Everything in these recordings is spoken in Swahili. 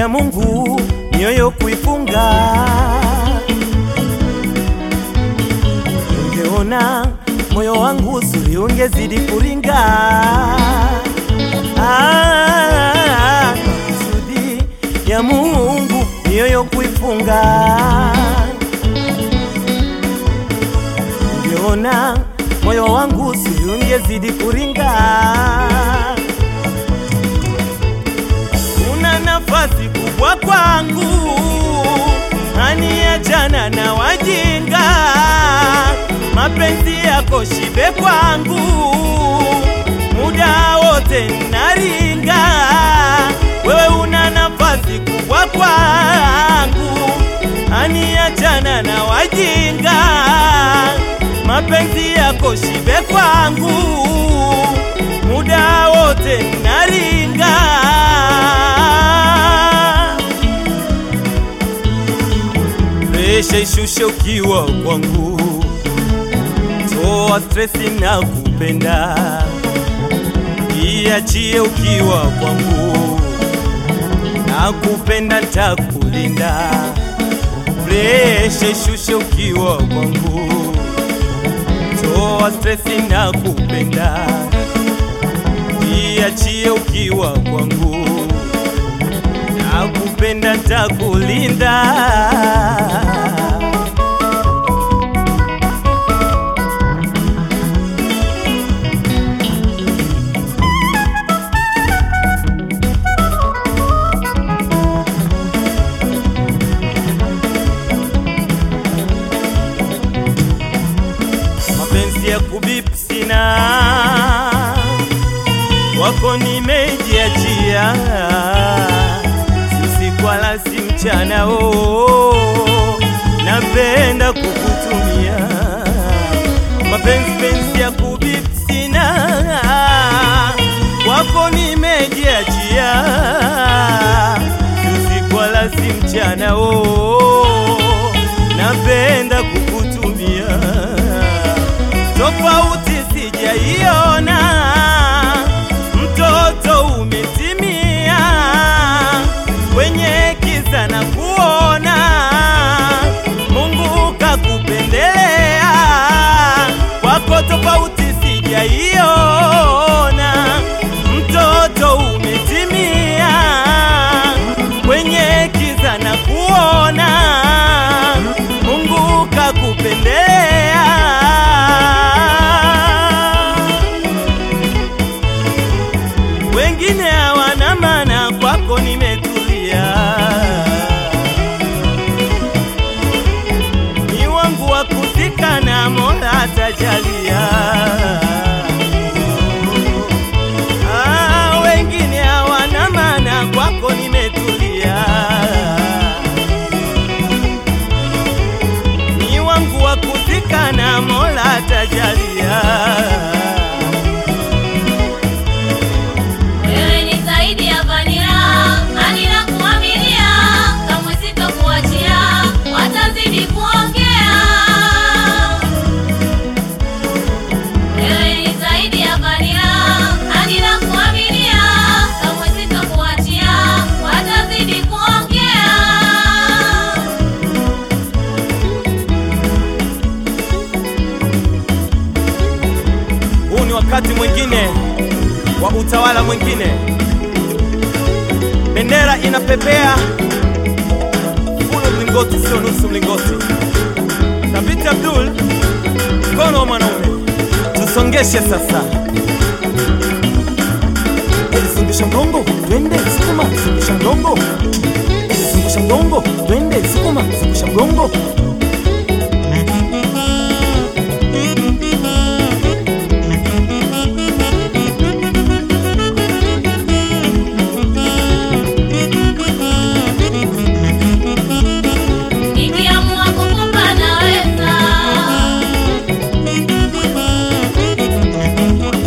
ya Mungu mioyo kuifunga. Ungeona moyo wangu uzuri, ungezidi kuringa. Ah, kusudi ya Mungu mioyo kuifunga. Ungeona moyo wangu uzuri, ungezidi kuringa. una nafasi kubwa kwangu, aniachana na wajinga, mapenzi yako shibe kwangu, muda wote naringa, wewe una nafasi kubwa kwangu, aniachana na wajinga, mapenzi yako shibe kwangu, muda wote naringa. Presha ishushe ukiwa kwangu, toa stresi na kupenda, iachie ukiwa kwangu, na kupenda ntakulinda. Presha ishushe ukiwa kwangu, toa stresi na kupenda, iachie ukiwa kwangu nakupenda ntakulinda. Mapenzi ya kubip sina, wako nimejiachia usiku wala si mchana oh, napenda kukutumia mapenzi penzi ya kubip sina, kwako nimejiachia usiku wala si mchana oh, napenda kukutumia tofauti sijaiona, mtoto umetimia kwenye kiza na kuona Mungu kakupendelea, kwako tofauti sijaiona, mtoto umetimia kwenye kiza na kuona Mungu kakupendelea. Wengine hawana maana, kwako nimetulia. Ni wangu wa kuzika na Mola atajalia. Ah, wengine hawana maana, kwako nimetulia. Ni wangu wa kuzika na Mola atajalia. Wewe ni zaidi ya vanila, anila kuaminia, kamwe sitokuachia, watazidi kuongea. Wewe ni zaidi ya vanila, anila kuaminia, kamwe sitokuachia, watazidi kuongea. Huu ni wakati mwingine wa utawala mwingine, bendera inapepea, full mlingoti, sio nusu mlingoti. Thabiti Abdul, mkono wa mwanaume, tusongeshe sasa. Zungusha mgongo, twende sukuma, zungusha mgongo, zungusha mgongo, twende sukuma, zungusha mgongo. Nikiamua kukupa naweza,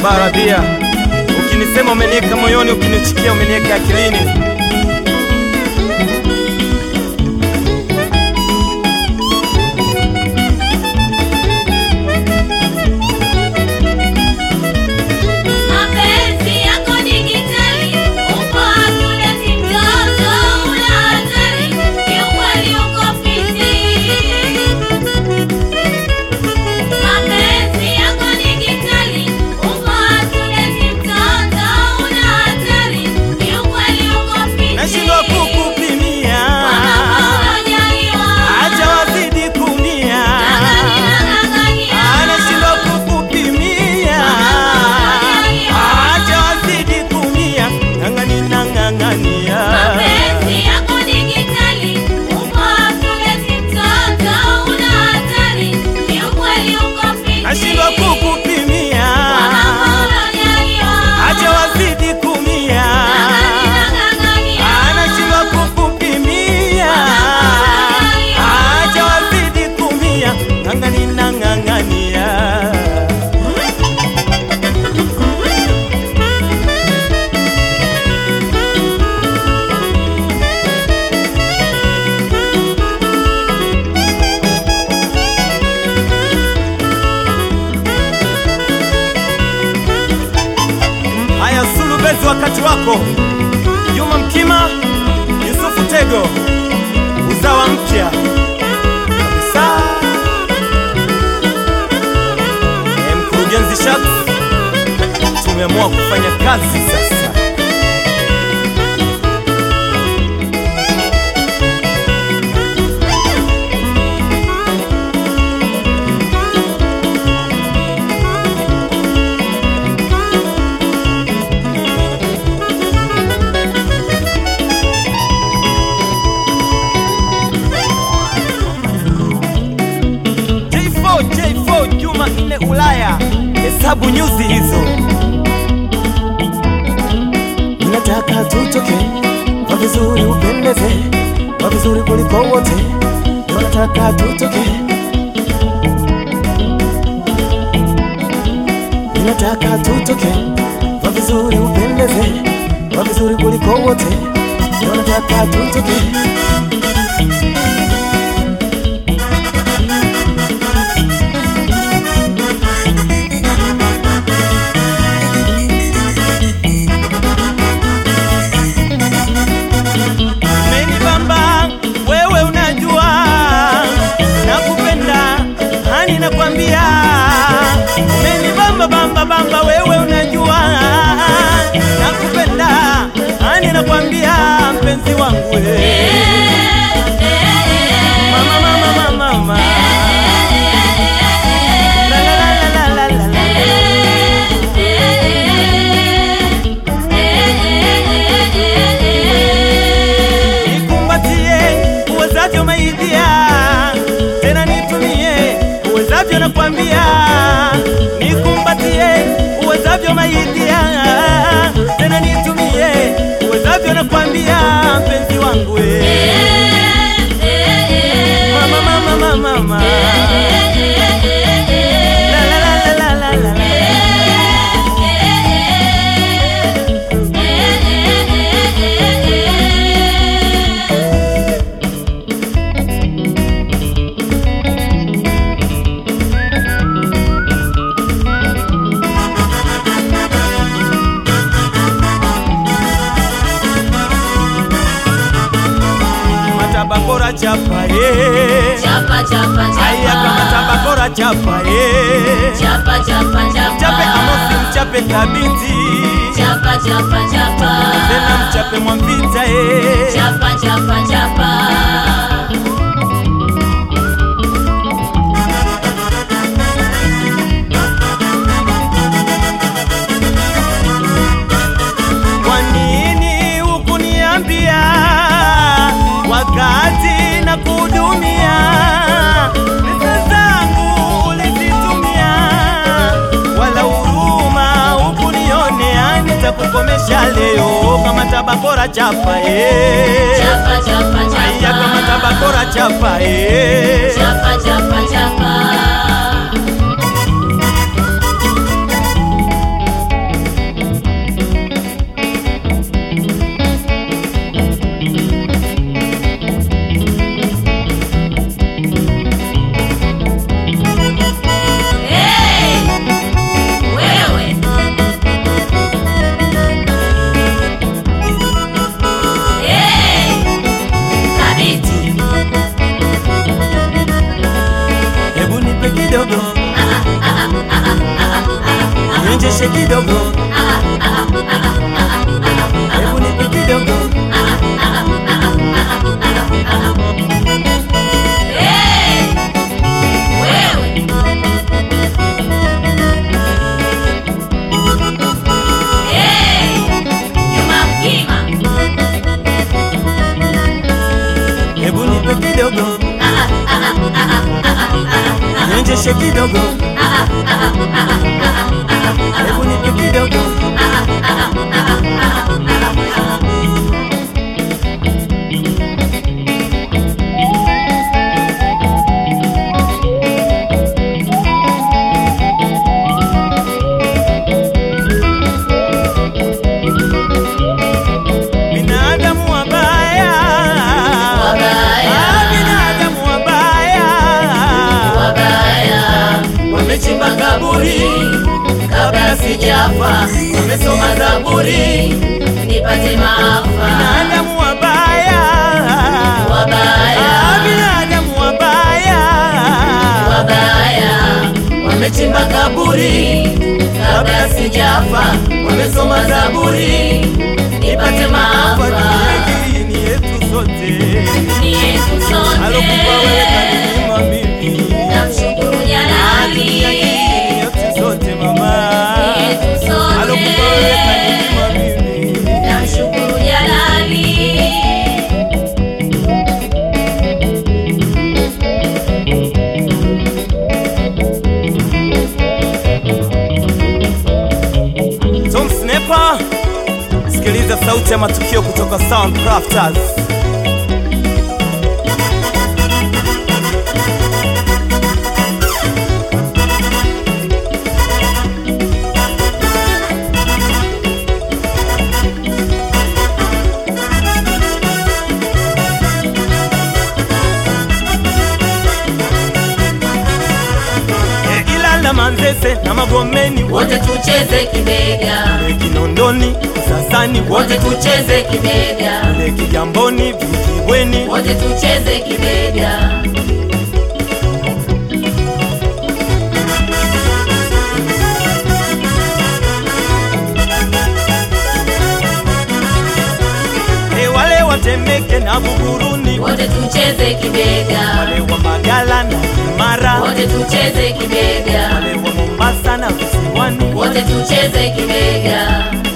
Baradhia, ukinisema umeniweka moyoni, ukinichukia umeniweka akilini. Mapenzi yako digitali, uko hatuleti mtoto, una hatari, kiukweli uko fiti. Mapenzi yako digitali, uko hatuleti mtoto, una hatari, kiukweli uko fiti. Nashindwa kukupimia, Kwa mambo unajaliwa, acha wazidi kumia. ng'ang'ania, ng'ang'ania. Anashindwa kukupimia, acha wazidi kumia. Ng'ang'ania, ng'ang'ania. Mapenzi yako digitali, uko hatuleti mtoto, una hatari, kiukweli uko fiti. Nashindwa kukupimia, Kwa mambo unajaliwa, acha wazidi kumia. ng'ang'ania, ng'ang'ania. Anashindwa kukupimia, acha wazidi kumia. Ng'ang'ania, ng'ang'ania. Haya, Sulubezi, wakati wako. Juma Mkima, Yusufu Tego, uzawa mpya kabisa. E, mkurugenzi Shat, tumeamua kufanya kazi sasa. J4, J4, Juma nne Ulaya, hesabu nyuzi hizo. Nataka tutoke kwa vizuri, upendeze kwa vizuri kuliko wote. Ndio nataka tutoke, nataka tutoke kwa vizuri, upendeze kwa vizuri kuliko wote. Ndio nataka tutoke. Umenibamba wewe, unajua nakupenda, hani nakwambia. Umenibamba bamba bamba, wewe unajua nakupenda, hani nakwambia, mpenzi wangu we. Mama, mama, mama, mama. La, la, la, la, la, la, la. Nikumbatie uwezavyo maidia, tena nitumie uwezavyo, nakwambia. Nikumbatie uwezavyo maidia, tena nitumie uwezavyo, nakwambia, mpenzi wangu we. Mama, mama, mama, mama. La, la, la, la, la, la, la. Matabakora chapa ye Chapa, chapa, Aya kama chapa. tabakora chapa ye Chapa, chapa, chapa. Mchape Amosi mchape Kabiti Chapa, chapa, chapa. Tena mchape Mwambita ye Chapa, chapa, chapa. Kwa nini hukuniambia wakati na kudumia pesa zangu ulizitumia, wala huruma hukunionea, nitakukomesha leo kama tabakora chapa eh. Chapa, chapa, Aya chapa. kama tabakora chapa eh. Chapa, chapa, chapa. nionjeshe kidogo, hebu nipe kidogo. Binadamu wabaya, Wabaya. Ah, binadamu wabaya, wabaya wamechimba kaburi kabla sijafa, wamesoma Zaburi nipate maafa. binadamu wabaya, Wabaya. Ah, binadamu wabaya, Wabaya wamechimba kaburi kabla sijafa, wamesoma Zaburi nipate maafa. Hii ni yetu sote, Ni yetu alokupa wewe sote, kanima mimi, namshukuru Jalali. Hii yetu sote mama, Ni yetu alokupa wewe sote. kanima mimi. Namshukuru Jalali. Tom Sniper, sikiliza sauti ya matukio kutoka Soundcrafters. Eh, Ilala, Manzese na Magomeni Wote tucheze kibega, Eh, Kinondoni, Usasani wote wote tucheze kibega, kule Kigamboni, Vijibweni wote tucheze kibega. Eh, wale watemeke na Buguruni Wote tucheze kibega, wale wa Magala na Kimara wote tucheze kibega, wale wa Mombasa na visiwani wote tucheze kibega.